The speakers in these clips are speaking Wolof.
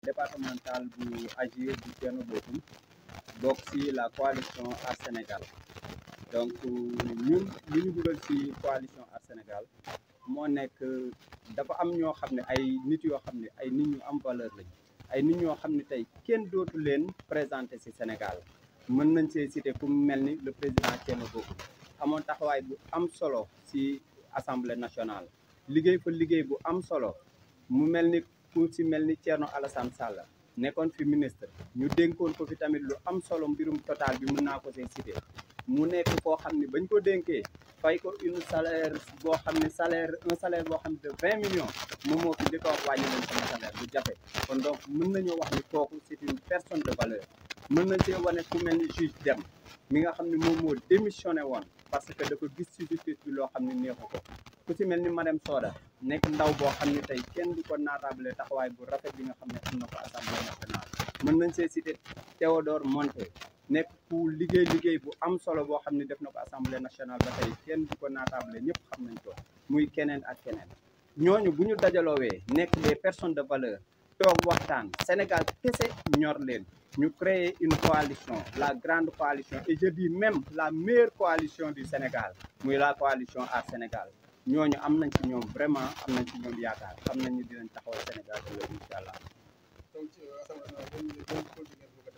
départemental bu Agir bu Thierno Bocoum bokk ci la coalition Aar Sénégal donc ñun li ñu dugal ci coalition Aar Sénégal moo nekk dafa am ñoo xam ne ay nit yoo xam ne ay nit ñu am valeur lañ ay nit ñoo xam ne tey kenn dootu leen présenté ci Sénégal mën nañ see cité ku mu mel ni le président Thierno Bocoum amoon taxawaay bu am solo ci assemblée nationale liggéey fa liggéey bu am solo mu mel ni ku ci mel ni Thierno Alassane Sall nekkoon fi ministre ñu dénkoon ko fi tamit lu am solo mbirum total bi mën naa ko see cité mu nekk koo xam ne bañ ko dénkee fay ko une salaire boo xam ne salaire un salaire boo xam ne de vingt millions moom moo fi njëkk a wax wàññi leen sama salaire bu jafe kon donc mën nañoo wax ni kooku c'est une personne de valeur mën nañ see wane ku mel ni juge Dème mi nga xam ne moom moo démissionné woon parce que dafa gis ci justice bi loo xam ne neexu ko ku ci mel ni Marème Soda nekk ndaw boo xam ne tey kenn du ko naataable taxawaay bu rafet bi nga xam ne am na ko assemblée nationale mën nañ see cité Théodore Monté nekk ku liggéey liggéey bu am solo boo xam ne def na ko assemblée nationale ba tey kenn du ko naataable ñëpp xam nañ ko muy keneen ak keneen ñooñu bu ñu dajaloowee nekk des personnes de valeur toog waxtaan Sénégal kese ñor leen ñu créer une coalition la grande coalition et je dis même la meilleure coalition du Sénégal muy la coalition Aar Sénégal ñooñu am nañ ci ñoom vraiment am nañ ci ñoom yaakaar xam nañ ni dinañ taxawal Sénégal ëllëg incha allah. donc ci assemblée nationale dañuy dañuy continuer bu ko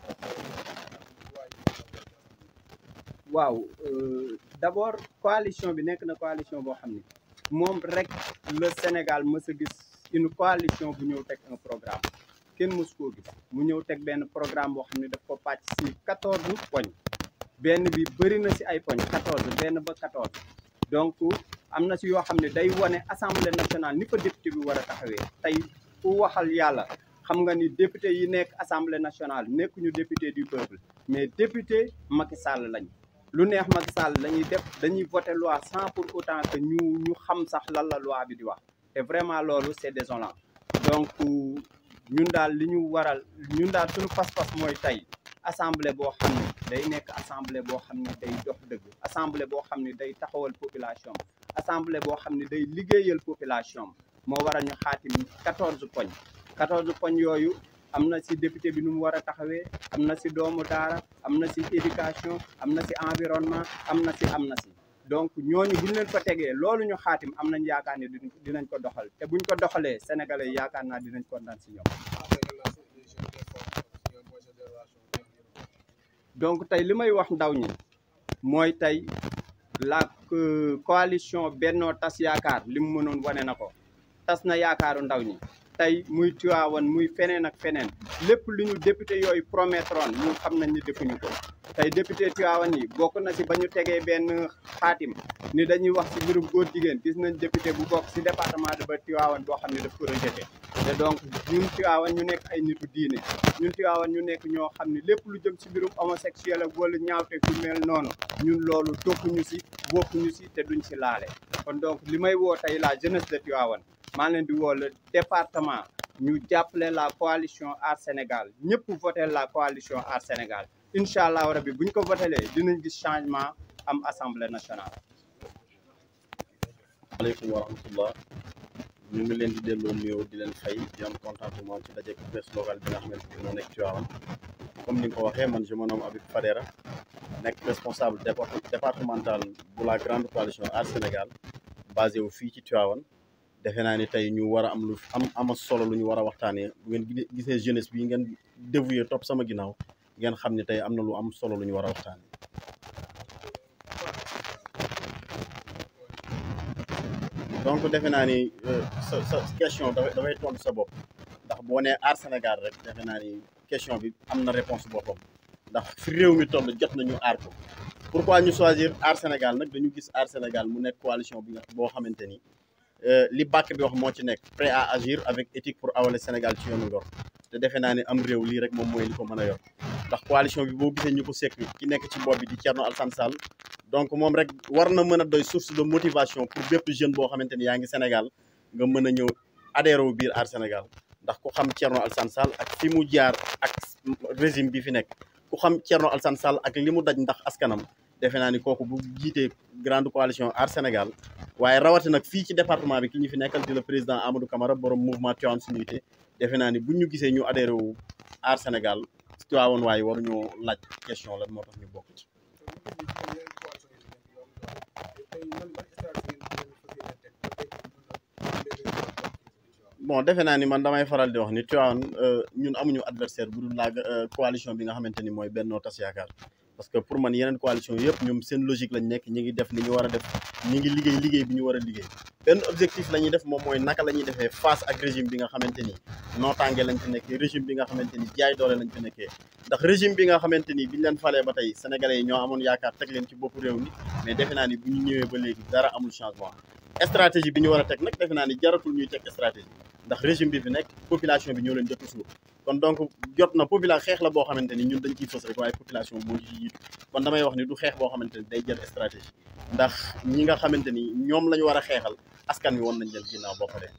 waaw d'abord coalition bi nekk na coalition boo xam ni moom rek le Sénégal mës a gis une coalition bu ñëw teg un programme kenn mës koo gis mu ñëw teg benn programme boo xam ne daf ko pàcc ci quatorze poñ benn bi bëri na ci ay poñ quatorze benn ba quatorze donc am na ci yoo xam ne day wane assemblée nationale ni fa député bi war a taxawee tey ku waxal yàlla xam nga ni député yi nekk assemblée nationale nekkuñu député du peuple mais député Macky Sall lañ lu neex Macky Sall lañuy def dañuy voter loi sans pour autant que ñu ñu xam sax lan la loi bi di wax te vraiment loolu c'est désolant donc ñun daal li ñu waral ñun daal suñu pas-pas mooy tey assemblée boo xam ne day nekk assemblée boo xam ne day dox dëgg assemblée boo xam ne day taxawal population assemblée boo xam ne day liggéeyal population moo waral ñu xaatim quatorze poñ quatorze poñ yooyu am na ci député bi nu mu war a taxawee am na ci doomu daara am na ci éducation am na ci environnement am na ci am na ci donc ñooñu bu ñu leen ko tegee loolu ñu xaatim am nañ yaakaar ne dinañ ko doxal te buñ ko doxalee sénégalais yaakaar naa dinañ kontaan ci ñoom. donc tey li may wax ndaw ñi mooy tey la coalition Benno Tas Yaakaar li mu mënoon wane na ko tas na yaakaaru ndaw ñi. tey muy Tivaouane muy feneen ak feneen lépp lu ñu député yooyu promettroon ñu xam nañ ni defuñu ko tey député Tivaouane yi bokk na ci ba ñu tegee benn xaatim ni dañuy wax ci mbirum góor jigéen gis nañ député bu bokk ci département de ba Tivaouane boo xam ne daf ko rejeté te donc ñun Tivaouane ñu nekk ay nitu diine ñun Tivaouane ñu nekk ñoo xam ne lépp lu jëm ci mbirum homosexuel ak wala ñaawte gu mel noonu ñun loolu toppuñu ci bokkuñu ci te duñ ci laale kon donc li may woo tey la jeunesse de Tivaouane maa leen di woo le département ñu jàppale la coalition Aar Sénégal ñëpp voté la coalition Aar Sénégal incha allah rabi bu ñu ko votélee dinañ gis changement am assemblée nationale. maaleykum wa rahmatullah ñu ngi leen di delloo nuyoo di leen fay di am contentement ci daje presse locale bi nga xamante ni moo nekk Tivaouane comme ni nga ko waxee man je me nomme Habib Fadera nekk responsable départemental bu la grande coalition Aar Sénégal basé wu fii ci Tivaouane. defe naa ni tey ñu war a am lu am ama solo lu ñu war a waxtaanee bu ngeen gisee jeunesse bi ngeen dévoué topp sama ginnaaw ngeen xam ne tey am na lu am solo lu ñu war a waxtaanee. donc defe naa ni sa sa question dafay dafay tontu sa bopp ndax boo nee aar Sénégal rek defe naa ni question bi am na réponse boppam ndax fi réew mi toll jot nañu aar ko pourquoi ñu choisir aar Sénégal nag dañu gis aar Sénégal mu nekk coalition bi nga boo xamante ni. li bàkk bi wax moo ci nekk prêt à agir avec éthique pour awale Sénégal ci yoonu ngor te defe naa ne am réew lii rek moom mooy li ko mën a yor ndax coalition bi boo gisee ñu ko sekk ki nekk ci bopp bi di Thierno Alassane Sall donc moom rek war na mën a doy source de motivation pour bépp jeune boo xamante ni yaa ngi Sénégal nga mën a ñëw adhéré wu biir aar Sénégal ndax ku xam Thierno Alassane Sall ak fi mu jaar ak régime bi fi nekk ku xam Thierno Alassane Sall ak li mu daj ndax askanam defe naa ni kooku bu jiitee grande coalition aar Sénégal waaye rawati nag fii ci département bi ki ñu fi nekkal di le président Amadou Camara borom mouvement Tivaouane suñu unité defe naa ni bu ñu gisee ñu adhéré wu aar Sénégal Tivaouane waaye waruñoo laaj question lan moo tax ñu bokk ci. bon defe naa ni man damay faral di wax ni Tivaouane ñun amuñu adversaire bu dul la coalition bi nga xamante ni mooy Benno Tas Yaakaar parce que pour man yeneen coalition yëpp ñoom seen logique lañ nekk ñi ngi def li ñu war a def ñi ngi liggéey liggéey bi ñu war a liggéey benn objectif la ñuy def moom mooy naka la ñuy defee face ak régime bi nga xamante ni nootaange lañ fi nekkee régime bi nga xamante ni jaay doole lañ fi nekkee ndax régime bi nga xamante ni biñ leen falee ba tey sénégalais yi ñoo amoon yaakaar teg leen ci boppu réew mi mais defe naa ni bu ñu ñëwee ba léegi dara amul changement stratégie bi ñu war a teg nag defe naa ni jaratul ñuy teg stratégie ndax régime bi fi nekk population bi ñoo leen jot a suur kon donc jot na population xeex la boo xamante ni ñun dañ ciy fës rek waaye population moo ci jiitu kon damay wax ni du xeex boo xamante ni day jël stratégie ndax ñi nga xamante ni ñoom la ñu war a xeexal askan wi woon nañ leen ginnaaw boo paree.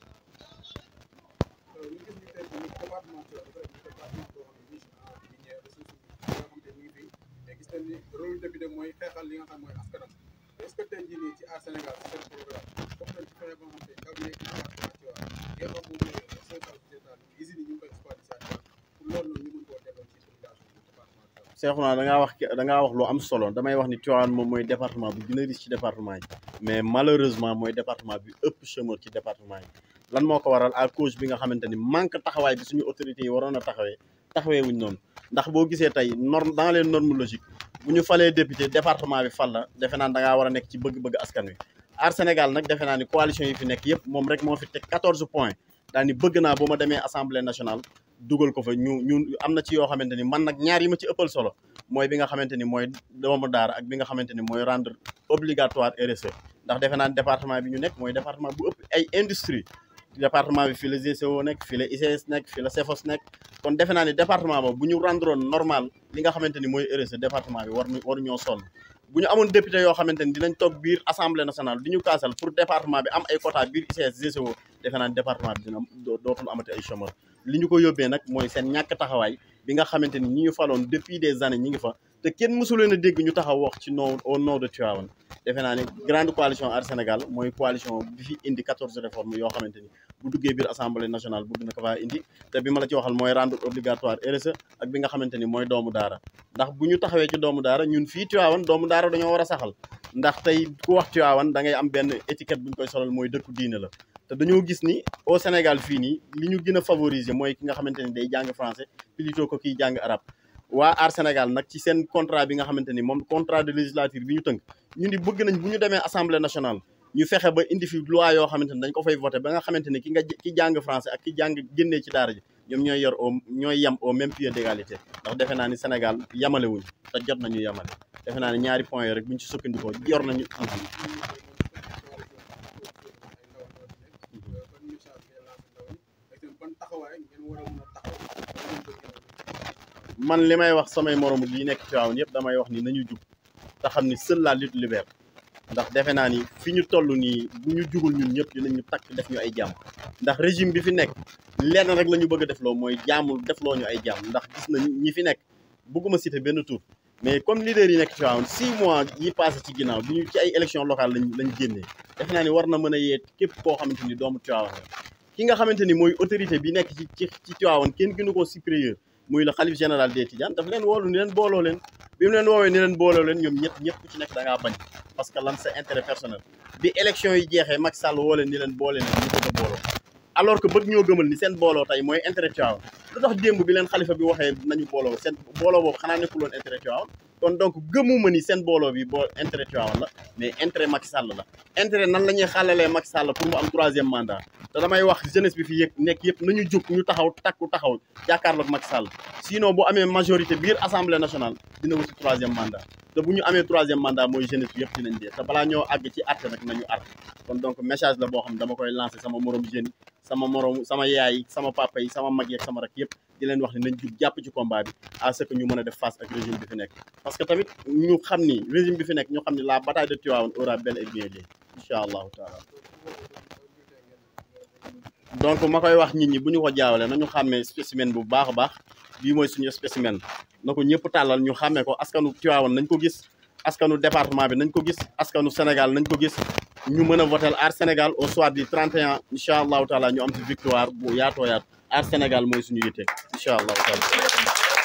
rôle député mooy xeexal li nga xam mooy askanam est-ce que tey jii nii ci aar Sénégal ci seen programme bokk nañ ci fexe ba nga xam te ndaw yeeg département Tivaouane nga xam moom mooy social sociétal usines yi ñu ngi koy exploité saa pour loolu noonu ñu mën koo delloo ci population bi département Tivaouane Cheikhouna da ngaa wax da ngaa wax lu am solo damay wax ni Tivaouane moom mooy département bi gën a riche ci département yi mais malheureusement mooy département bi ëpp chômeur ci département yi lan moo ko waral à cause bi nga xamante ni manque taxawaay bi suñu autorités yi waroon a taxawee taxawee wuñ noonu ndax boo gisee tey norme dans les normes logiques bu ñu falee député département bi fal la defe naan da ngaa war a nekk ci bëgg-bëgg askan wi aar Sénégal nag defe naa ni coalition yi fi nekk yëpp moom rek moo fi teg 14 points daal ni bëgg naa bu ma demee assemblée nationale dugal ko fa ñu ñu am na ci yoo xamante ni man nag ñaar yi ma ci ëppal solo mooy bi nga xamante ni mooy doomu daara ak bi nga xamante ni mooy rendre obligatoire RSE ndax defe naa ni département bi ñu nekk mooy département bu ëpp ay industrie département bi fii la GCO nekk fii la ICS nekk fii la CEFOS nekk kon defe naa ni département ba bu ñu rendroon normal li nga xamante ni mooy RSE département bi war waru ñoo sonn bu ñu amoon député yoo xamante ni dinañ toog biir assemblée nationale di ñu kaasal pour département bi am ay quota biir ICS GCO defe naa ni département bi dina dootul amati ay chômeur li ñu ko yóbbee nag mooy seen ñàkk taxawaay bi nga xamante ni ñi ñu faloon depuis des années ñi ngi fa te kenn mësu leen a dégg ñu taxaw wax ci nom au nom de Tivaouane defe naa ni grande coalition Aar Sénégal mooy coalition bi fi indi 14 réformes yoo xamante ni bu duggee biir assemblée nationale bëgg na ko faa indi te bi ma la ci waxal mooy rendre obligatoire RSE ak bi nga xamante ni mooy doomu daara ndax bu ñu taxawee ci doomu daara ñun fii Tivaouane doomu daara dañoo war a saxal ndax tey ku wax Tivaouane da ngay am benn étiquette bu ñu koy solal mooy dëkku diine la te dañoo gis ni au Sénégal fii nii li ñu gën a favoriser mooy ki nga xamante ni day jàng français plutôt que kiy jàng arabe waa Aar Sénégal nag ci seen contrat bi nga xamante ni moom contrat de législature bi ñu tënk ñu ni bëgg nañ bu ñu demee assemblée nationale ñu fexe ba indi fi loi yoo xamante ni dañ ko fay voté ba nga xamante ni ki nga ki jàng français ak ki jàng génnee ci daara ji ñoom ñooy yor au ñooy yem au même pied d'égalité ndax defe naa ni Sénégal yamale wuñ te jot nañu yamale defe naa ni ñaari points yooyu rek bu ñu ci sukkandikoo yor nañu man li may wax samay moromu yi nekk Tivaouane yëpp damay wax ni nañu jug te xam ni seule la lutte libère ndax defe naa ni fi ñu toll nii bu ñu jugul ñun ñëpp dinañu takk def ñu ay jàmm ndax régime bi fi nekk lenn rek la ñu bëgg a defloo mooy jaamul defloo ñu ay jàmm ndax gis nañ ñi fi nekk bëgguma citer benn tur mais comme leader yi nekk Tivaouane six mois yi passé ci ginnaaw bi ñu ci ay élection locale lañ lañ génnee defe naa ni war na mën a yee képp koo xamante ni doomu Tivaouane ki nga xamante ni mooy autorité bi nekk ci ci ci Tivaouane kenn gënu koo supérieur muy le xalif général des Tidianes daf leen woolu ni leen booloo leen bi mu leen woowee ni leen booloo leen ñoom ñett ñëpp ku ci nekk da ngaa bañ parce que lan sa intérêt personnel bi élection yi jeexee Macky Sall woo leen ni leen boole leen ñu bëgg a booloo alors que bëgg ñoo gëmal ni seen booloo tey mooy intérêt Tivaouane lu tax démb bi leen xalifa bi waxee nañu booloo seen booloo boobu xanaa nekkuloon intérêt Tivaouane kon donc gëmuma ni seen booloo bi boo intérêt Tivaouane la mais intérêt Macky Sall la intérêt nan la ñuy xàllalee Macky Sall pour mu am troisième mandat te damay wax jeunesse bi fi yëg nekk yëpp nañu jóg ñu taxaw takku taxaw jàkkaarloog Macky Sall sinon bu amee majorité biir assemblée nationale dina wuti troisième mandat te bu ñu amee troisième mandat mooy jeunesse bi yëpp dinañ dee te balaa ñoo àgg ci àtte nag nañu àtt kon donc message la boo xam ne dama koy lancer sama morom jeune sama morom sama yaay sama papa yi sama mag yi ak sama rak yëpp di leen wax ne nañ jug jàpp ci combat bi à ce que ñu mën a def face ak régime bi fi nekk parce que tamit ñu xam ni régime bi fi nekk ñu xam ni la bataille de Tivaouane aura bel et bien lieu incha allahu taala donc ma koy wax nit ñi bu ñu ko jaawale nañu xàmmee spécimen bu baax a baax bii mooy suñu spécimen na ko ñëpp tàllal ñu xàmmee ko askanu Tivaouane nañ ko gis askanu département bi nañ ko gis askanu Sénégal nañ ko gis ñu mën a votel Aar Sénégal au soir du 31 incha allahu taala ñu am ci victoire bu yaatoo yaatu Aar Sénégal mooy suñu yitte incha allahu taala